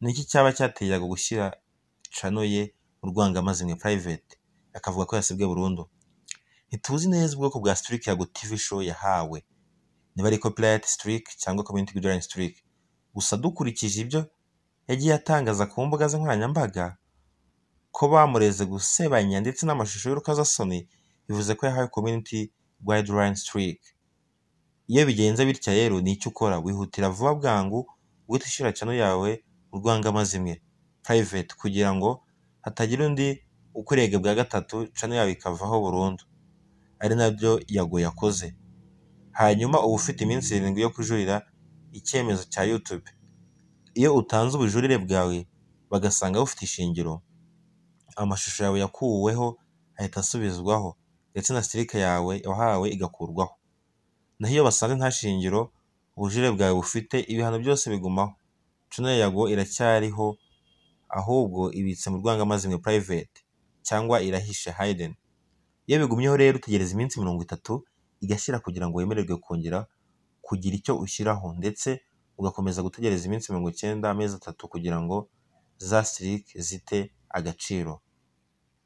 Ni iki cyaba cyateye Yago gushyira channel ye mu rwangamazi mwe (private) akavuga ko yasibwe burundu? Ntituzi neza ubwoko bwa streak Yago TV Show yahawe niba ari copyright streak cyangwa community guideline streak, gusa dukurikije ibyo yagiye atangaza ku mbuga ze nkoranyambaga ko bamureze gusebanya ndetse n'amashusho y'urukozasoni bivuze ko yahawe community guideline streak. Iyo bigenze bitya rero ni iki ukora? Wihutira vuba bwangu guhita ushyira channel yawe mu rwangamazi mwe (private) kugira ngo hatagira undi ukurega bwa gatatu channel yawe ikavaho burundu ari nabyo Yago yakoze, hanyuma uba ufite iminsi irindwi yo kujuririra icyemezo cya YouTube. Iyo utanze ubujurire bwawe bagasanga bufite ishingiro, amashusho yawe yakuweho ahita asubizwaho ndetse na streak yawe wahawe igakurwaho, naho iyo basanze nta shingiro ubujurire bwawe bufite ibihano byose bigumaho, channel Yago iracyariho ahubwo ibitse mu rwangamazi mwe (private) cyangwa irahishe (hidden). Iyo bigumyeho rero utegereza iminsi mirongo itatu igashira kugira ngo wemererwe kongera kugira icyo ushyiraho ndetse ugakomeza gutegereza iminsi mirongo icyenda amezi atatu kugira ngo za streak zite agaciro.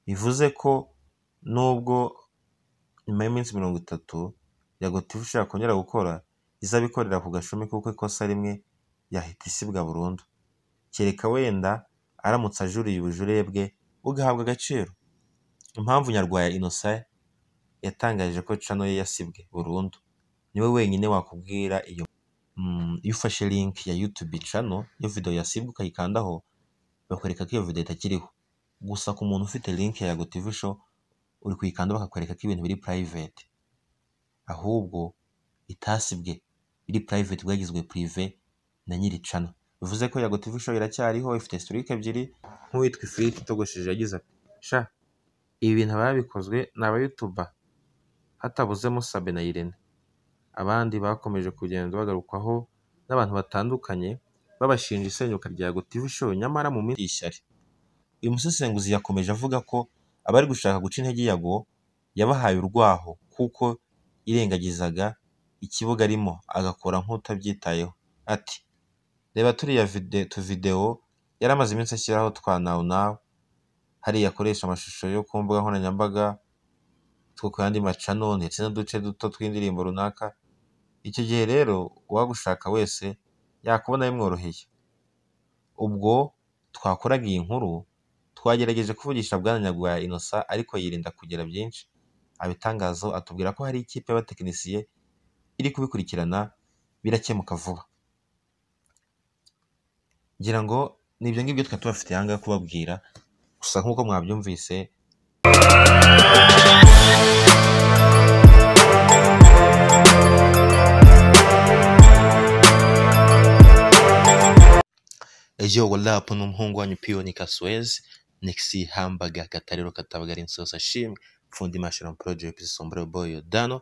Bivuze ko nubwo nyuma y'iminsi mirongo itatu Yago TV Show yakongera gukora izabikorera ku gashumi kuko ikosa rimwe yahita isibwa burundu, kereka wenda aramutse ajuriye ubujurire bwe bugahabwa agaciro. Impamvu Nyarwaya Innocent yatangaje ko channel ye yasibwe burundu niwe wenyine wakubwira iyo iyo ufashe link ya YouTube channel iyo video yasibwe ukayikandaho bakwereka ko iyo video itakiriho, gusa ku muntu ufite link ya Yago TV Show uri kuyikanda bakakwereka ko ibintu biri (private) ahubwo itasibwe iri (private) bwagizwe prive na nyiri channel. Bivuze ko Yago TV Show iracyariho ifite streak ebyiri nk'uwitwa Ifiriti itogosheje yagize ati sha ibi bintu ababikozwe ni aba YouTuber hatabuzemo Sabe na Irene, abandi bakomeje kugenda bagarukwaho n'abantu batandukanye babashinja isenyuka rya Yago TV Show nyamara mu minsi y'ishyari. Uyu musesenguzi yakomeje avuga ko abari gushaka guca intege Yago yabahaye urwaho kuko yirengagizaga ikibuga arimo agakora nk'utabyitayeho, ati “Reba turiya tuvidewo yari amaze iminsi ashyiraho twa Now Now hariya akoresha amashusho yo ku mbuga nkoranyambaga, two ku yandi macano ndetse n'uduce duto tw'indirimbo runaka, icyo gihe rero uwagushaka wese yakubona bimworoheye. Ubwo twakoraga iyi nkuru twagerageje kuvugisha Bwana Nyarwaya Innocent ariko yirinda kugira byinshi abitangazaho atubwira ko hari ikipe y'abatekinisiye iri kubikurikirana birakemuka vuba. Ngira ngo ni ibyo ngibyo twari tubafitiye aha ngaha kubabwira gusa nk'uko mwabyumvise ejo warapu n'umuhungu wanyu piyoni kasuwezi nekisi hambaga katariro katabagari insosa shimwe fundi mashira porojegiti sombura boyo dano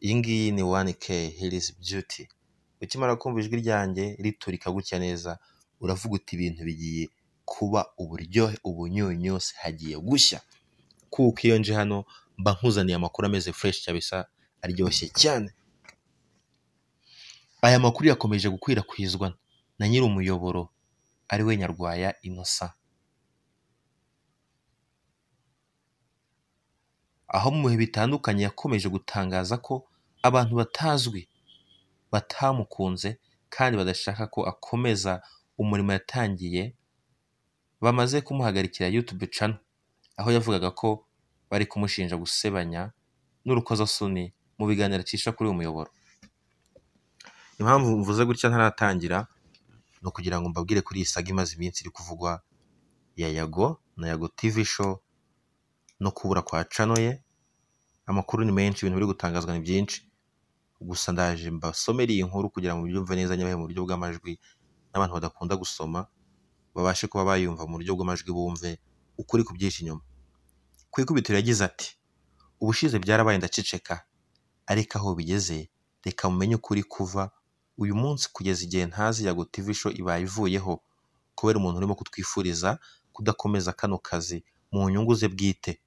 iyi ngiyi ni wani ke hirizi byuti ukimara kumva ijwi ryanjye riturika gutya neza uravuga uti ibintu bigiye kuba uburyohe ubunyunyose hagiye gushya kuko iyo nje hano mba nkuzaniye amakuru ameze fureshi kabisa aryoshye cyane aya makuru yakomeje gukwirakwizwa na nyiri umuyoboro ari we nyarwaya inosa aho mu bihe bitandukanye yakomeje gutangaza ko abantu batazwi batamukunze kandi badashaka ko akomeza umurimo yatangiye bamaze kumuhagarikira YouTube channel aho yavugaga ko bari kumushinja gusebanya n'urukozasoni mu biganiro acisha kuri uyu muyoboro impamvu mvuze gutya ntaratangira ni ukugira ngo mbabwire kuri iyi saga imaze iminsi iri kuvugwa ya Yago na Yago TV show no kubura kwa channel ye amakuru ni menshi ibintu biri gutangazwa ni byinshi gusa ndaje mbasomere iyi nkuru kugira ngo mubyumve neza nyabahe mu buryo bw'amajwi n'abantu badakunda gusoma babashe kuba bayumva mu buryo bw'amajwi bumve ukuri ku byinshi inyuma ku ikubitiro yagize ati ubushize byarabaye ndaceceka ariko aho bigeze reka mumenye ukuri kuva uyu munsi kugeza igihe ntazi Yago TV show ibaye ivuyeho kubera umuntu urimo kutwifuriza kudakomeza kano kazi mu nyungu ze bwite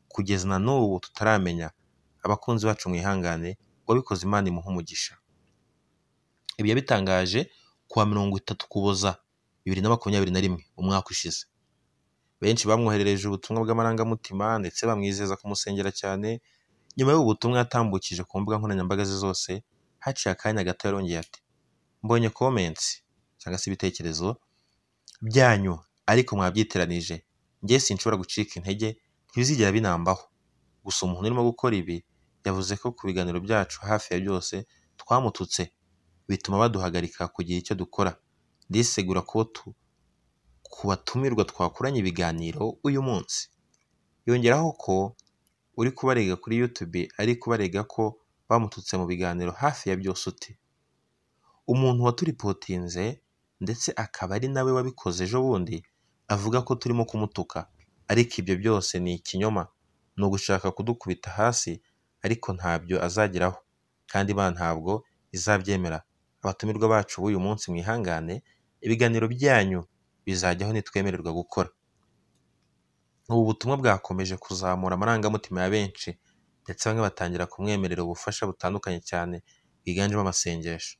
kugeza na n'ubu tutaramenya abakunzi bacu mwihangane wabikoze imana imuha umugisha ibi yabitangaje kuwa mirongo itatu kuboza bibiri na makumyabiri na rimwe umwaka ushize benshi bamwoherereje ubutumwa bw'amarangamutima ndetse bamwizeza kumusengera cyane nyuma y'ubu butumwa yatambukije ku mbuga nkoranyambaga ze zose haciye akanya gato yarongeye ati mbonye komensi cyangwa se ibitekerezo byanyu ariko mwabyiteranije njye sinshobora gucika intege ntibizigera binambaho gusa umuntu urimo gukora ibi yavuze ko ku biganiro byacu hafi ya byose twamututse bituma baduhagarika kugira icyo dukora ndisegura ko tu ku batumirwa twakoranye ibiganiro uyu munsi yongeraho ko uri kubarega kuri yutube ari kubarega ko bamututse mu biganiro hafi ya byose uti umuntu waturipotinze ndetse akaba ari nawe wabikoze ejo bundi avuga ko turimo kumutuka ariko ibyo byose ni ikinyoma ni ugushaka kudukubita hasi ariko ntabyo azageraho kandi imana ntabwo izabyemera abatumirwa bacu b'uyu munsi mwihangane ibiganiro byanyu bizajyaho nitwemererwa gukora ubu butumwa bwakomeje kuzamura amarangamutima ya benshi ndetse bamwe batangira kumwemerera ubufasha butandukanye cyane bwiganjemo amasengesho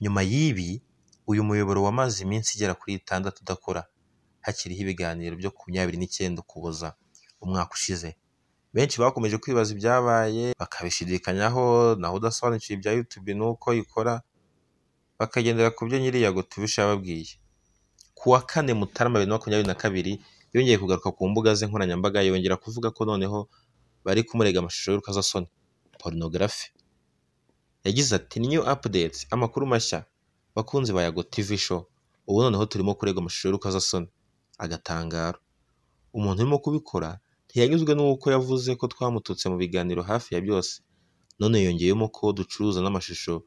nyuma y'ibi uyu muyoboro wamaze iminsi igera kuri itandatu udakora hakiriho ibiganiro byo ku makumyabiri n'icyenda ukuboza umwaka ushize benshi bakomeje kwibaza ibyabaye bakabishidikanyaho naho udasobanukiwe ibya yutube n'uko ikora bakagendera ku byo nyiriya gutubisha yababwiye ku wa kane mutarama bibiri na makumyabiri na kabiri yongeye kugaruka ku mbuga ze nkoranyambaga yongera kuvuga ko noneho bari kumurega amashusho y'urukozasoni porunogarafi yagize ati new updates amakuru mashya bakunzi ba yago tv show ubu noneho turimo kurega amashusho y'urukozasoni agatangaro umuntu urimo kubikora ntiyanyuzwe n'uko yavuze ko twamututse mu biganiro hafi ya byose none yongeyemo ko ducuruza n'amashusho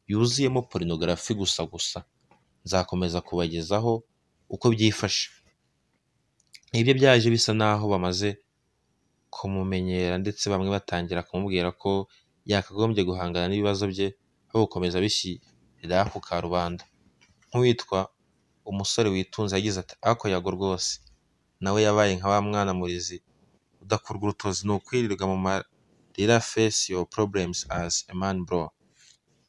yuzuyemo porunogarafi gusa gusa nzakomeza kubagezaho uko byifashe ibyo byaje bisa naho bamaze kumumenyera ndetse bamwe batangira kumubwira ko yakagombye guhangana n'ibibazo bye aho gukomeza bishyirira ku karubanda nk'uwitwa umusore witunze yagize ati ako yago rwose nawe yabaye nka wa mwana murizi udakurwa urutozi ni ukwirirwa mu marira face your problems as a man bro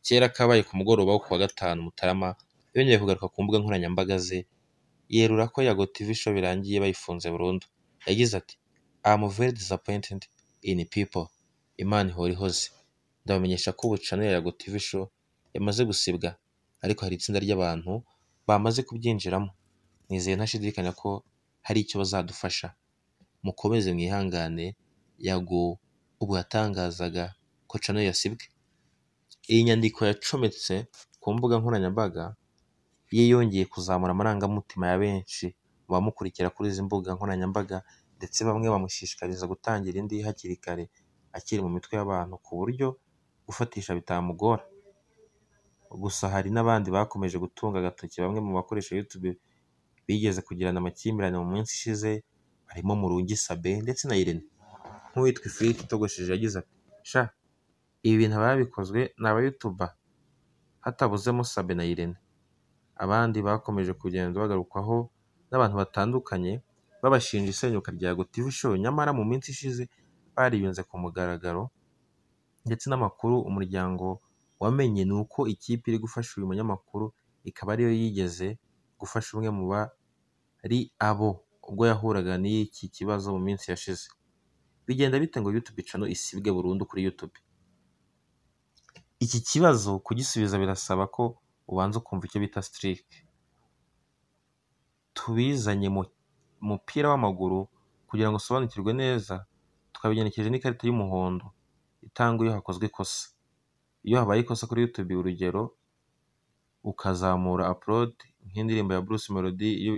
kera kabaye ku mugoroba wo ku wa gatanu mutarama yongeye kugaruka ku mbuga nkoranyambaga ze yerura ko yago tv show birangiye bayifunze burundu yagize ati am very disappointed in people imana ihora ihoze ndabamenyesha ko ubu channel ya yago tv show yamaze gusibwa ariko hari itsinda ry'abantu bamaze kubyinjiramo nizeye ntashidikanya ko hari icyo bazadufasha mukomeze mwihangane yago ubwo yatangazaga ko channel yasibwe iyi nyandiko yacometse ku mbuga nkoranyambaga ye yongeye kuzamura amarangamutima ya benshi mu bamukurikira kuri izi mbuga nkoranyambaga ndetse bamwe bamushishikariza gutangira indi hakiri kare akiri mu mitwe y'abantu ku buryo gufatisha bitamugora gusa hari n'abandi bakomeje gutunga agatoki bamwe mu bakoresha yutube bigeze kugirana amakimbirane mu minsi ishize harimo Murungi Sabe ndetse na Irene nk'uwitwa Ifiriti itogosheje yagize ati sha ibi bintu ababikozwe ni abayutuba hatabuzemo Sabe na Irene abandi bakomeje kugenda bagarukwaho n'abantu batandukanye babashinja isenyuka rya TV show nyamara mu minsi ishize bariyunze ku mugaragaro ndetse n'amakuru umuryango wamenye ni uko ikipe iri gufasha uyu munyamakuru ikaba ariyo yigeze gufasha umwe mu bari abo ubwo yahuraga n'iki kibazo mu minsi yashize bigenda bite ngo yutube cano isibwe burundu kuri yutube iki kibazo kugisubiza birasaba ko ubanza ukumva icyo bita sitirike tubizanye mu mupira w'amaguru kugira ngo usobanukirwe neza tukabigenekereje n'ikarita y'umuhondo itangwa iyo hakozwe ikosa iyo habaye ikosa kuri yutube urugero ukazamura apurodi nk'indirimbo ya Bruce Melody iyo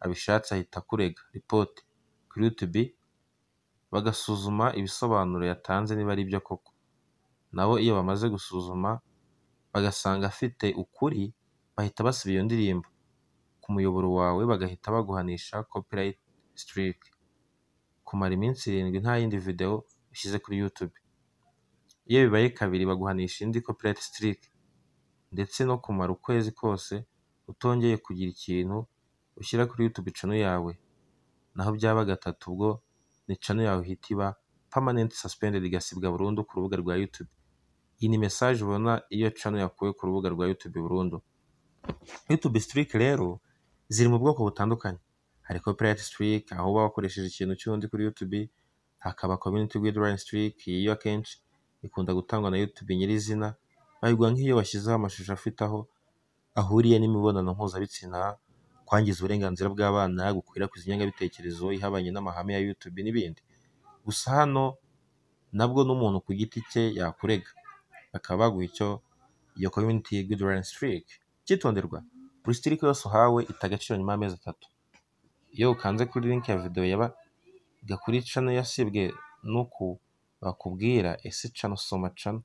abishatse ahita akurega ripoti kuri yutube bagasuzuma ibisobanuro yatanze niba ari byo koko nabo iyo bamaze gusuzuma bagasanga afite ukuri bahita basiba iyo ndirimbo ku muyoboro wawe bagahita baguhanisha copyright strike kumara iminsi irindwi nta yindi video ushyize kuri YouTube iyo bibaye kabiri baguhanisha indi copyright strike ndetse no kumara ukwezi kose utongeye kugira ikintu ushyira kuri YouTube channel yawe naho byaba gatatu ubwo ni channel yawe ihita iba permanent suspended igasibwa burundu ku rubuga rwa YouTube iyi ni mesaje ubona iyo cano yakuwe ku rubuga rwa yutube burundu yutube sitirike rero ziri mu bwoko butandukanye hari copyright strike aho uba wakoresheje ikintu cy'undi kuri YouTube hakaba community guideline strike iyo akenshi ikunda gutangwa na YouTube nyirizina bayiguha nk'iyo bashyizeho amashusho afite aho ahuriye n'imibonano mpuzabitsina kwangiza uburenganzira bw'abana gukwirakwiza ingengabitekerezo ihabanye n'amahame ya YouTube n'ibindi gusa hano nabwo n'umuntu ku giti cye yakurega bakaba baguha icyo iyo community guideline strike cyitonderwa buri strike yose uhawe ita agaciro nyuma y'amezi atatu iyo ukanze kuri link ya video yabaga kuri channel yasibwe n'uku bakubwira ese channel soma channel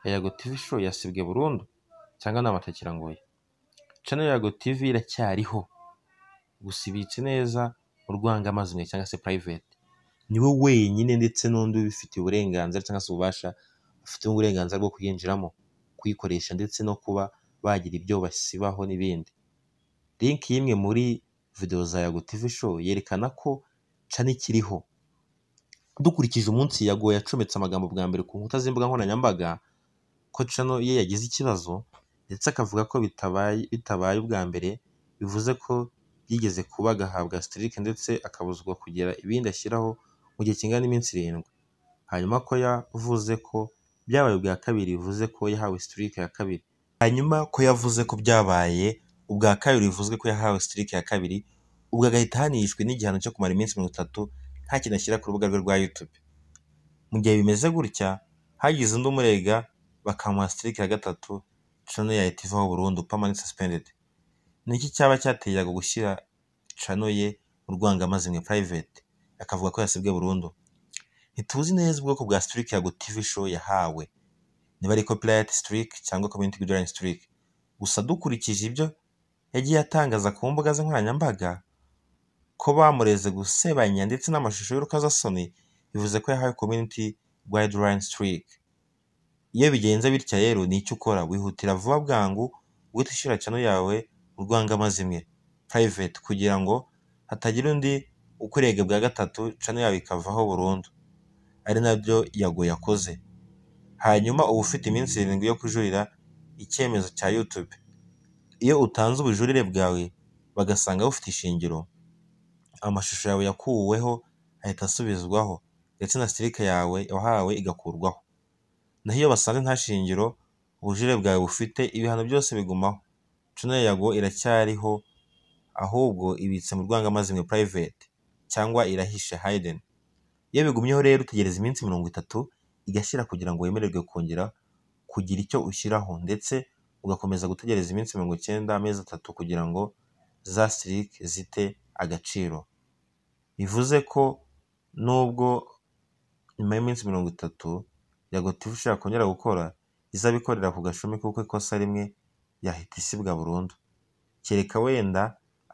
yago tv show yasibwe burundu cyangwa ni amatakira ngoye channel yago tv iracyariho gusa ibitse neza mu rwangamazimwe cyangwa se private niwe wenyine ndetse n'undi ubifitiye uburenganzira cyangwa se ububasha bufite uburenganzira bwo kuyinjiramo kuyikoresha ndetse no kuba bagira ibyo basibaho n'ibindi link y'imwe muri video za yago tv show yerekana ko cana ikiriho dukurikije umunsi yago yacometse amagambo bwa mbere ku nkuta z'imbuga nkoranyambaga ko cano ye yagize ikibazo ndetse akavuga ko bitabaye bitabaye ubwa mbere bivuze ko yigeze kuba agahabwa strike ndetse akabuzwa kugira ibindi ashyiraho mu gihe kingana n'iminsi irindwi hanyuma ko yavuze ko byabaye ubwa kabiri bivuze ko yahawe strike ya kabiri hanyuma ko yavuze ko byabaye ubwa kabiri bivuzwe ko yahawe strike ya kabiri ubwo agahita ahanishwa n'igihano cyo kumara iminsi mirongo itatu nta kintu ashyira ku rubuga rwe rwa YouTube mu gihe bimeze gutya hagize undi umurega bakamuha strike ya gatatu cano yahita ivaho burundu permanent suspended ni iki cyaba cyateye Yago gushyira cano ye mu rwangamazimwe private akavuga ko yasibwe burundu ntituzi neza ubwoko bwa strike Yago TV show yahawe niba ari copyright strike cyangwa community guideline strike gusa dukurikije ibyo yagiye atangaza ku mbuga ze nkoranyambaga ko bamureze gusebanya ndetse n'amashusho y'urukozasoni bivuze ko yahawe community guideline strike iyo bigenze bitya rero ni icyo ukora wihutira vuba bwangu uhita ushyira cano yawe mu rwangamazimwe private kugira ngo hatagira undi ukurega bwa gatatu cano yawe ikavaho burundu ari nabyo yago yakoze hanyuma uba ufite iminsi irindwi yo kujurira icyemezo cya YouTube iyo utanze ubujurire bwawe bagasanga bufite ishingiro amashusho yawe yakuweho ahita asubizwaho ndetse na stirike yawe wahawe igakurwaho naho iyo basanze nta shingiro ubujurire bwawe bufite ibihano byose bigumaho cana yago iracyariho ahubwo ibitse mu rwangamazimwe private cyangwa irahishe hayiden iyo bigumyeho rero utegereza iminsi mirongo itatu igashyira kugira ngo wemererwe kongera kugira icyo ushyiraho ndetse ugakomeza gutegereza iminsi mirongo icyenda amezi atatu kugira ngo za sirike zite agaciro bivuze ko nubwo nyuma y'iminsi mirongo itatu yagotifu ushaka kongera gukora izabikorera ku gashumi kuko ikosa rimwe yahita isibwa burundu kereka wenda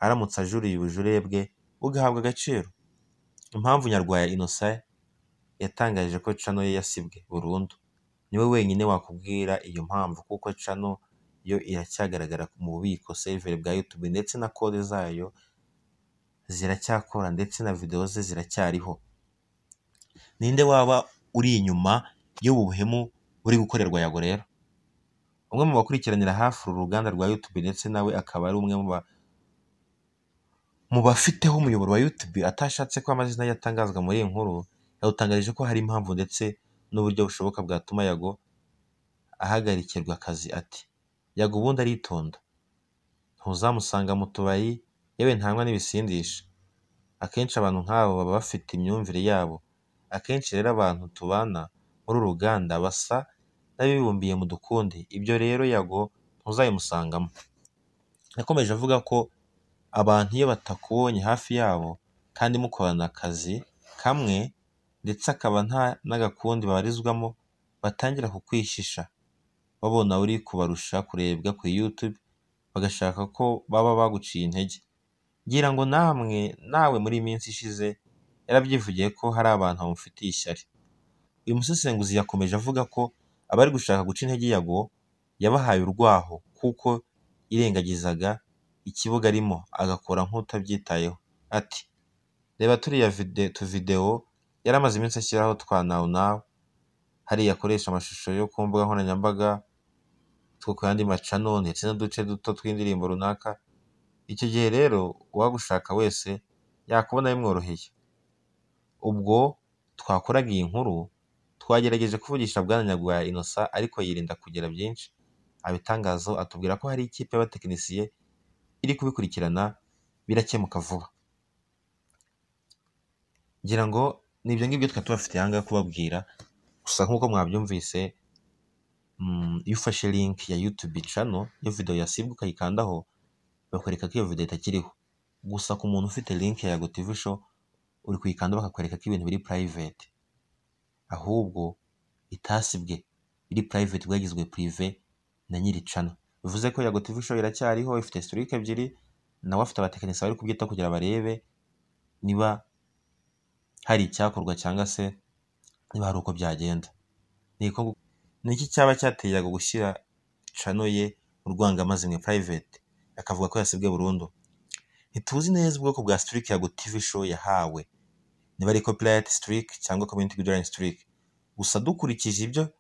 aramutse ajuriye ubujurire bwe bugahabwa agaciro impamvu nyarwaya innocent yatangaje ko cano ye yasibwe burundu niwe wenyine wakubwira iyo mpamvu kuko cano yo iracyagaragara mu bubiko seriveri bwa YouTube ndetse na kode zayo ziracyakora ndetse na videwo ze ziracyariho ninde waba uri inyuma y'ubu buhemu buri gukorerwa yago rero umwe mu bakurikiranira hafi uru ruganda rwa YouTube ndetse nawe akaba ari umwe mu ba mu bafiteho umuyoboro wa YouTube atashatse ko amazina ye atangazwa muri iyi nkuru yadutangarije ko hari impamvu ndetse n'uburyo bushoboka bwatuma yago ahagarikirwa akazi ati yago ubundi aritonda ntuzamusanga mu tubari yewe ntanywa n'ibisindisha akenshi abantu nk'abo baba bafite imyumvire yabo akenshi rero abantu tubana muri uru ruganda basa n'abibumbiye mu dukundi ibyo rero yago ntuzayimusangamo yakomeje avuga ko abantu iyo batakubonye hafi yabo kandi mukorana akazi kamwe ndetse akaba nta n'agakundi babarizwamo batangira kukwishisha babona uri kubarusha kurebwa kuri YouTube bagashaka ko baba baguciye intege ngira ngo namwe nawe muri iyi minsi ishize yarabyivugiye ko hari abantu bamufitiye ishyari uyu musesenguzi yakomeje avuga ko abari gushaka guca intege yago yabahaye urwaho kuko yirengagizaga ikibuga arimo agakora nk'utabyitayeho ati reba turiya vide- tuvidewo yari amaze iminsi ashyiraho twa nawu nawu hariya akoresha amashusho yo ku mbuga nkoranyambaga two ku yandi macano ndetse n'uduce duto tw'indirimbo runaka icyo gihe rero uwagushaka wese yakubona bimworoheye ubwo twakoraga iyi nkuru twagerageje kuvugisha Bwana Nyagwaya Innocent ariko yirinda kugira byinshi abitangazaho atubwira ko hari ikipe y'abatekinisiye iri kubikurikirana birakemuka vuba ngira ngo ni ibyo ngibyo twari tubafitiye aha ngaha kubabwira gusa nk'uko mwabyumvise mm, iyo ufashe link ya YouTube channel iyo video yasibwa ukayikandaho bakwereka ko iyo video itakiriho gusa ku muntu ufite link ya Yago TV show uri kuyikanda bakakwereka ko ibintu biri private ahubwo itasibwe iri private bwagizwe prive na nyiri channel bivuze ko Yago TV show iracyariho ifite streak ebyiri nawe afite abatekinisiye bari kubyitaho kugira barebe niba hari icyakorwa cyangwa se niba hari uko byagenda ni ko gu- ni iki cyaba cyateye Yago gushyira cano ye mu rwangamazimwe private akavuga ko yasibwe burundu ntituzi neza ubwoko bwa streak Yago TV show yahawe niba ari copyright streak cyangwa community guideline streak gusa dukurikije ibyo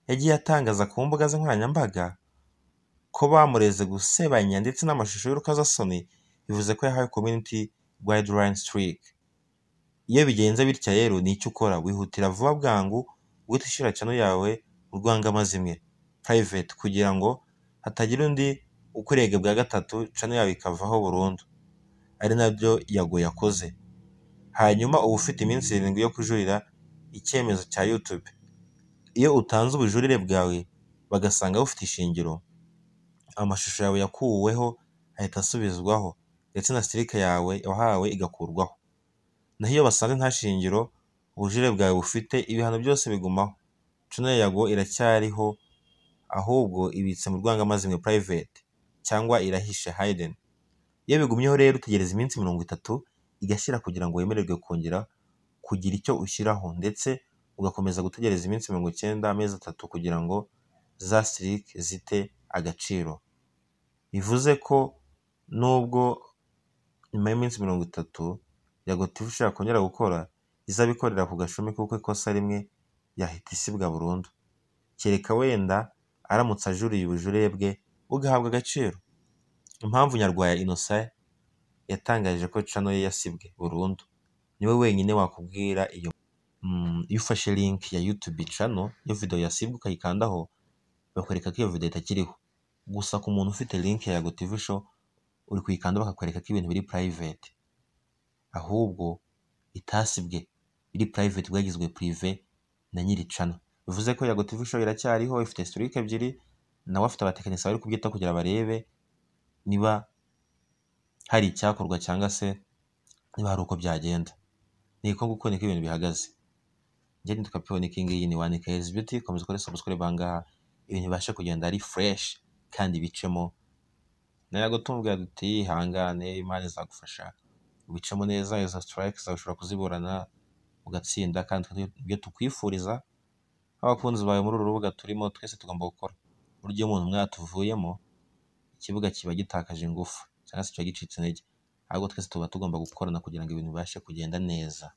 yagiye atangaza ku mbuga ze nkoranyambaga ko bamureze gusebanya ndetse n'amashusho y'urukozasoni bivuze ko yahawe community guideline streak iyo bigenze bitya rero ni icyo ukora wihutira vuba bwangu uhita ushyira channel yawe urwangamazimwe private kugira ngo hatagira undi ukurega bwa gatatu channel yawe ikavaho burundu ari nabyo yago yakoze hanyuma uba ufite iminsi irindwi yo kujurira icyemezo cya YouTube iyo utanze ubujurire bwawe bagasanga bufite ishingiro amashusho yawe yakuweho ahita asubizwaho ndetse na sirika yawe wahawe igakurwaho naho iyo basanze nta shingiro ubujurire bwawe bufite ibihano byose bigumaho cano ya yago iracyariho ahubwo ibitse mu rwangamazimwe private cyangwa irahishe hayiden iyo bigumyeho rero utegereza iminsi mirongo itatu igashira kugira ngo wemererwe kongera kugira icyo ushyiraho ndetse ugakomeza gutegereza iminsi mirongo icyenda amezi atatu kugira ngo za silik zite agaciro bivuze ko nubwo nyuma y'iminsi mirongo itatu yagotifu ishobora kongera gukora izabikorera ku gashumi kuko ikosa rimwe yahita isibwa burundu kereka wenda aramutse ajuriye ubujurire bwe bugahabwa agaciro impamvu nyarwaya innocent yatangaje ko cano ye yasibwe burundu niwe wenyine wakubwira iyo mm, iyo ufashe link ya YouTube channel iyo video yasibwe ukayikandaho bakwereka ko iyo video itakiriho gusa ku muntu ufite link ya Yago TV show uri kuyikanda bakakwereka ko ibintu biri private ahubwo itasibwe iri private bwagizwe prive na nyiri channel bivuze ko Yago TV show iracyariho ifite streak ebyiri nawe afite abatekinisiye bari kubyitaho kugira barebe niba hari icyakorwa cyangwa se niba hari uko byagenda ni ko guko niko ibintu bihagaze njye nitwa piyoni kingi ni wani kezi beauty komeza ukore subscribe ahangaha ibintu bibashe kugenda ari fresh kandi bicemo nawe gutumbwira duti ihangane imana izagufasha ubicemo neza izo strike zawe ushobora kuziburana ugatsinda kandi ibyo tukwifuriza abakunzi bawe muri uru rubuga turimo twese tugomba gukora burya iyo umuntu umwe yatuvuyemo ikibuga kiba gitakaje ingufu cyangwa se kiba gicitse intege ahubwo twese tuba tugomba gukorana kugira ngo ibintu bibashe kugenda neza